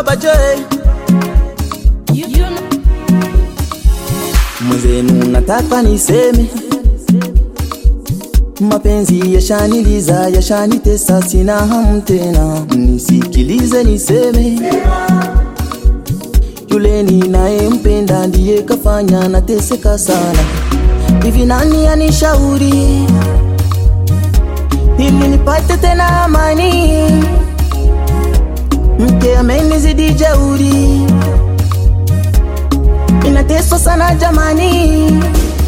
baba J You, you know, mwenzenu nataka niseme mapenzi yashaniliza yashanitesa sina hamu tena nisikilize niseme yule ninayempenda ndiye kafanya nateseka sana hivi nani anishauri ili nipate tena amani mke amenizidi jeuri inateswa sana jamani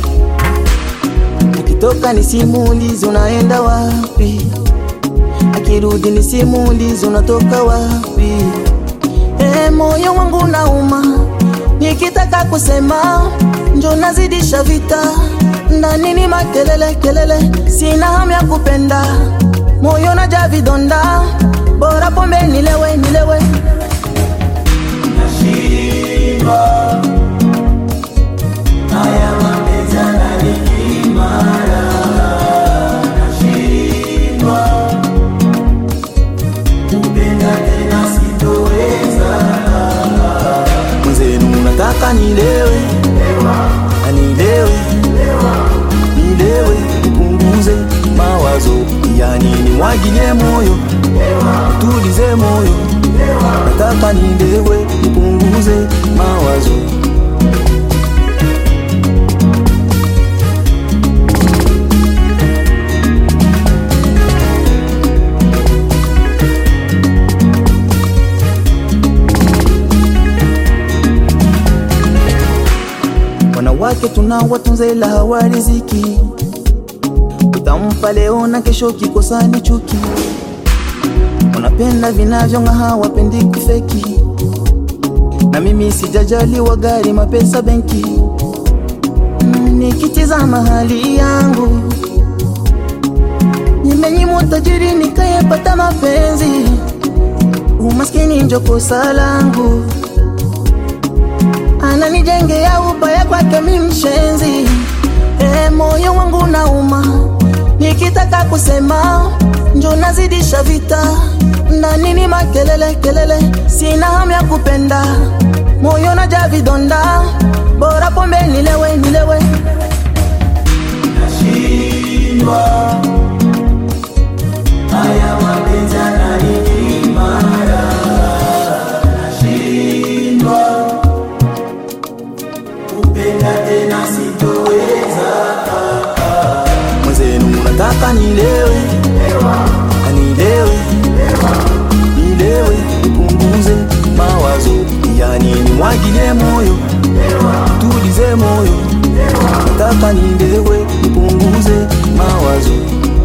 akitoka ni simulizi unaenda wapi akirudi ni simulizi unatoka wapi e, moyo wangu nauma nikitaka kusema njo nazidisha vita ndani ni makelele kelele sina hamu ya kupenda moyo naja vidonda bora pombe nilewe nilewe mwenzenu nataka nilewe anilewe nilewe nipunguze mawazo yani nimwagilie moyo tulize moyo nataka nilewe nipunguze mawazo wanawake tunawatunza ila hawariziki utampa leo na kesho kikosani chuki wanapenda vinavyong'aa hawapendi kufeki na mimi sijajaliwa gari mapesa benki Mm, nikitizama hali yangu nimenyimwa tajiri nikayepata mapenzi umaskini njo kosa langu ananijengea ubaya kwake mi mshenzi e, moyo wangu nauma nikitaka kusema njo nazidisha vita ndani ni makelele kelele sina hamu ya kupenda moyo naja vidonda bora pombe nilewe nilewe mwenzenu nataka nilewe anilewe nilewe nipunguze mawazo yani nimwagilie moyo tulize moyo nataka nilewe nipunguze mawazo